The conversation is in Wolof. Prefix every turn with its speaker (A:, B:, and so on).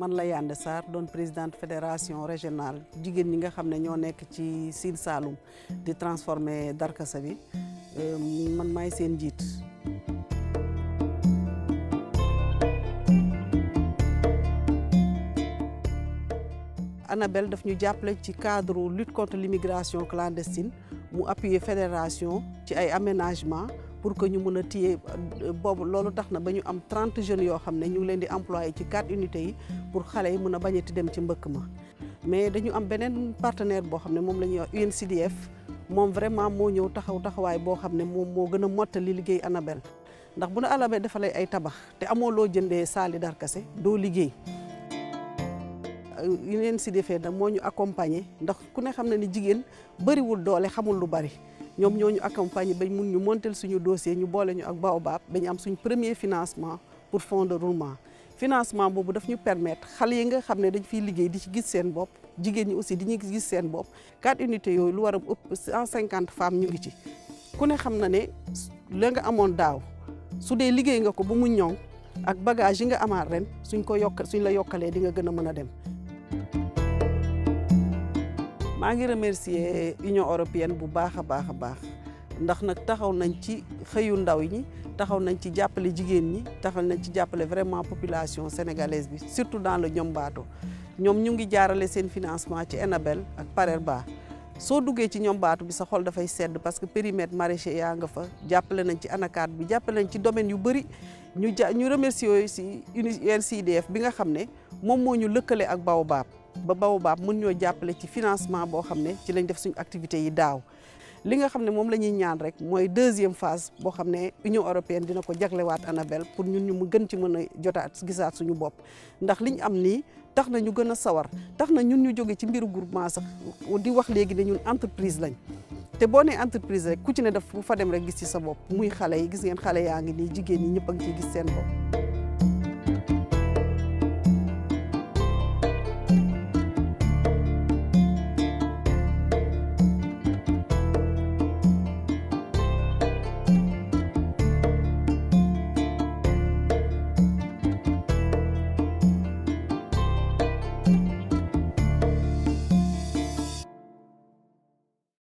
A: man la Yande Sarr doon présidente fédération régionale jigéen ñi nga xam ne ñoo nekk ci Sine Saloum di transformer darkasa bi man maay seen njiit. Anabel daf ñu jàppale ci cadre lutte contre l'immigration clandestine mu appuyer fédération ci ay aménagement pour que ñu mën a téye boobu loolu tax na ba ñu am trente jeunes yoo xam ne ñu ngi leen di employé ci quatre unités yi pour xale yi mën a bañati dem ci mbëkk ma mais dañu am beneen partenaire boo xam ne moom la ñuy wax UNCDF moom vraiment moo ñëw taxaw taxawaay boo xam ne moom moo gën a mottali liggéey Anabel ndax bu na Anabel defalee ay tabax te amoo loo jëndee saali darkase doo liggéey UNCDF nag moo ñu accompagner ndax ku ne xam na ni jigéen bëriwul doole xamul lu bari ñoom ñoo ñu accompagner bañ mun ñu monter suñu dossier ñu boole ñu ak Baobab ba ñu am suñ premier financement pour fonds de roulement financement boobu daf ñu permettre xale yi nga xam ne dañ fiy liggéey di ci gis seen bopp jigéen ñi aussi di ñu gis seen bopp quatre unités yooyu lu war a ëpp cent cinquante femmes ñu ngi ci ku ne xam na ne la nga amoon daaw su dee liggéey nga ko ba mu ñoŋ ak bagage yi nga amaat ren suñ ko yokk suñ la yokkalee di nga gën a mën a dem maa ngi remercier Union européenne bu baax a baax a baax ndax nag taxaw nañ ci xëyu ndaw ñi taxaw nañ ci jàppale jigéen ñi taxaw nañ ci jàppale vraiment population sénégalaise bi surtout dans le Niombato ñoom ñu ngi jaarale seen financement ci Enabel ak Parerba soo duggee ci Niombato bi sa xol dafay sedd parce que périmètre maraîcher yaa nga fa jàppale nañ ci ANACAD bi jàppale nañ ci domaine yu bëri ñu ja ñu remercier yooyu si UNCDF bi nga xam ne moom moo ñu lëkkale ak Baobab ba Baobab mën ñoo jàppale ci financement boo xam ne ci lañ def suñu activités yi daaw li nga xam ne moom la ñuy ñaan rek mooy deuxième phase boo xam ne Union européenne dina ko jaglewaat Anabel pour ñun ñu mu gën ci mën a jotaat gisaat suñu bopp ndax liñ am nii tax na ñu gën a sawar tax na ñun ñu jóge ci mbiru groupement sax di wax léegi ne ñun entreprise lañ te boo nee entreprise rek ku ci ne daf bu fa dem rek gis ci sa bopp muy xale yi gis ngeen xale yaa ngi nii jigéen ñi ñëpp a ngi ciy gis seen bopp